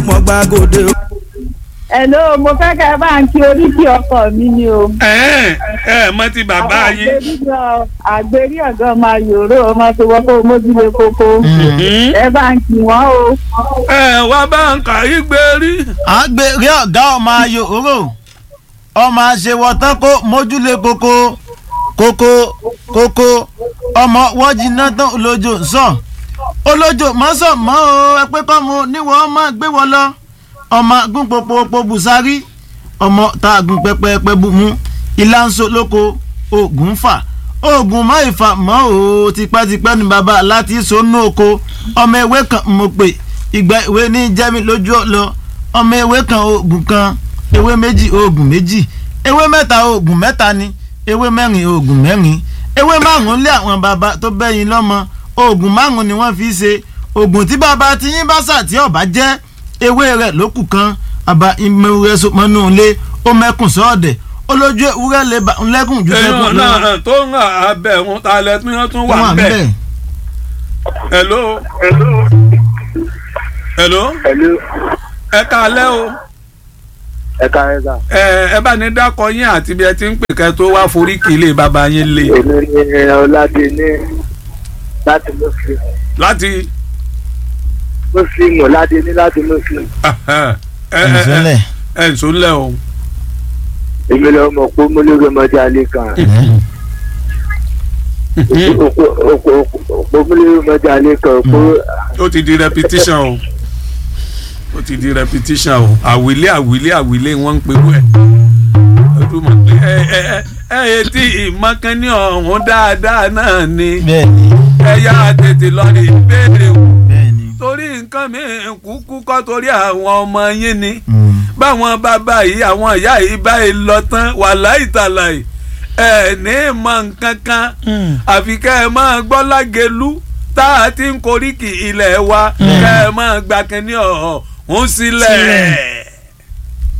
mo gba gòdè. Hello, mo fẹ́ kẹ́ ẹ bá ń kí oríkì ọkọ mi ni o. ẹ ẹ mọ ti bàbá Àwọn yín. àgbérí- àgbérí ọ̀gá máa yòró ọmọ tó wọ́n kó mójúlé kókó. Mhm. Ẹ bá ń kí wọ́n o. ẹ wá bá ń kà í gbé rí. àgbèrè ọ̀gá ọmọ ayò òró ọmọ àṣewọ̀tán kó mójúlé koko koko koko ọmọ wọ́n jiná tán olójó ń sọ olójó mọ́sọ̀ mọ́ o ẹ pé kọ́ mo níwọ̀ ọmọ gbé wọ lọ ọmọ gún popopo bùsárí ọmọ tá a gún pẹpẹpẹ bù mú ilá ń so lóko oògùn fà oògùn mọ́ ìfà mọ́ o tipẹ́tipẹ́ ni bàbá láti sonú oko ọmọ ewé kan mo pè ìgbà ìwé ní jẹ́mi lójú ọ̀lọ́ ọmọ ewé kan oògùn kan ewé méjì oògùn méjì ewé mẹ́ta oògùn mẹ́ta ni ewé mẹ́rin oògùn mẹ́rin ewé márùn-ún lé àwọn bàbá tó bẹ́yìn lọ́mọ oògùn márùn-ún ni wọ́n fi ṣe oògùn tí bàbá tí yín bá sà tí ọ̀bá jẹ́ ewé rẹ̀ lókù kan àbá ìmọ̀wé sọmọnú ilé ó mẹ́kùn sọ́ọ̀dẹ̀ olójú ewúrẹ́ lè bá ńlẹ́kùn ju èèyàn sẹ́kùn lọ. náà tó ń hàn abẹ wọn ta lẹ tí wọn tún wà wọ́n ń bẹ. bẹ̀. hello hello Hello, ẹ káalẹ́ o ẹ káyọ̀ sá. ẹ ẹ bá ní dákọ yín àti bí ẹ ti ń pè kẹ́ tó wá forí kì í lè bàbá yín lé Èmi ni Ọládé ní láti Muslim. láti. Muslim Ọládé ní láti Muslim. ẹ ẹ ìṣẹ̀lẹ̀ ẹ ǹsọ ńlẹ̀ o. Èmi lọ mọ̀ pé mo lórí ọmọdé alẹ́ kan. Òpó mo lórí ọmọdé alẹ́ kan. Òpó ó ti di repetition o ó ti di repetition o àwílé àwílé àwílé wọ́n ń pe wẹ́ ojúmọ̀ pé ẹ ẹ ẹ ẹ etí ìmọ̀kánní ọ̀hún dáadáa náà ni bẹ́ẹ̀ ni ẹ yá tètè lọ rí ìbéèrè o bẹ́ẹ̀ ni. torí nǹkan mìíràn kúkú kọ́ torí àwọn ọmọ yín ni Mm. báwọn bàbá yìí àwọn ìyá yìí báyìí lọ tán wàláì tàlàyé ẹ ní mọ nǹkan kan àfi kẹ́ ẹ máa gbọ́ lágẹ̀lú tá a ti ń koríki ilẹ̀ wa kẹ́ ẹ máa gba kínní ọ̀hún sílẹ̀.